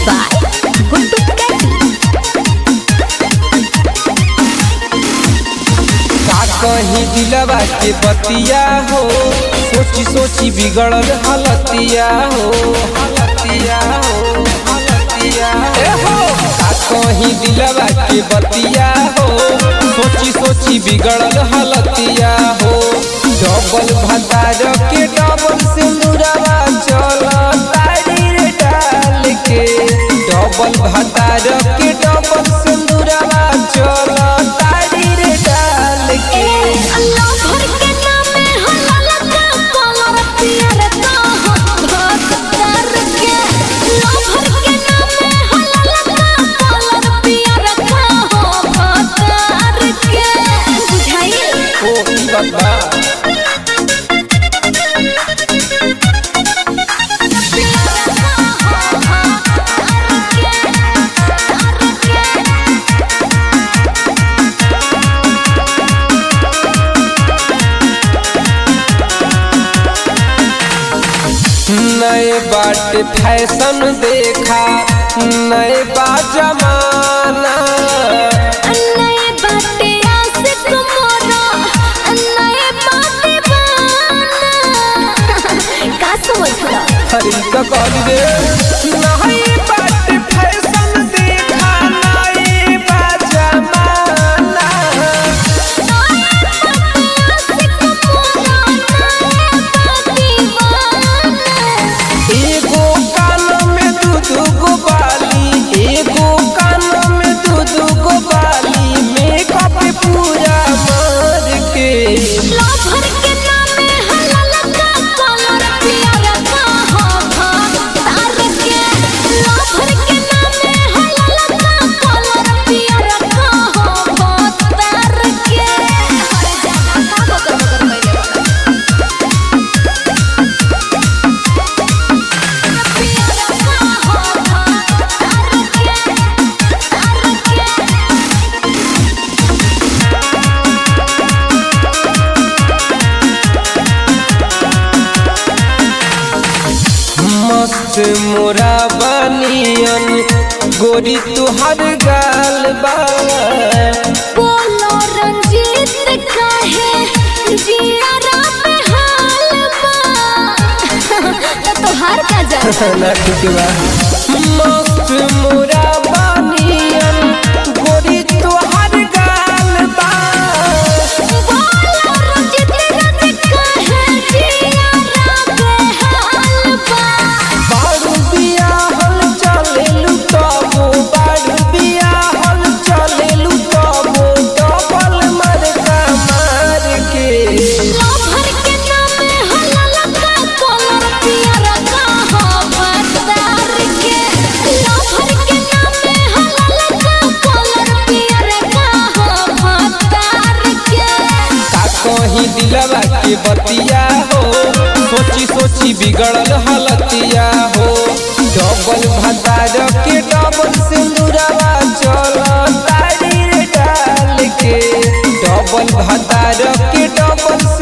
by Guddu Caddy. का कहीं दिलवा के बतिया हो सोची सोची बिगड़ल हालतिया हो हालतिया हो हालतिया ए हो का कहीं दिलवा के बतिया हो सोची सोची बिगड़ल हालतिया हो डबल भतार के डबल सिंदूरवा चल तारी रे डाल के डबल भतार के डबल सिंदूरवा चल तारी रे डाल के अल्लाह भर के नामे हलाल का कलर पियर का हाथ कर के अल्लाह भर के नामे हलाल का कलर पियर का हाथ कर के बुझाई ओ ई बात बा नए बाट फैशन देखा नए बा जमाना नए बाटे आशिक मोरा नए बाटे बाना का समझला हरी का कॉल रे नए बाट फैशन देखा नए बा जमाना एगो कान में दू दू गो बाली एगो कान में दू दू गो बाली मेकअप पूरा मार के मस्त मोरा बनियन गोरी तुहर गाल बा बोलो रंजीत काहे जियारा पे हाल बा तो तोहार का जा ना ठीक बा मस्त मोरा बनियन गोरी तुहर गाल बा बोलो रंजीत रंजीत काहे जियारा पे हाल बा बारू बिया हल चलेलु तबो बारू बिया हल चलेलु तबो डबल मरका मार के लोभर के नामे हलाल का कलर पियर का हवदार के लोभर के नामे हलाल का कलर पियर का हवदार के का कहीं दिलवा के बतिया हो सोची सोची बिगड़ल हालतिया हो डबल भतार के डबल सिंदूरवा चल तारी रे डाल के डबल भतार के डबल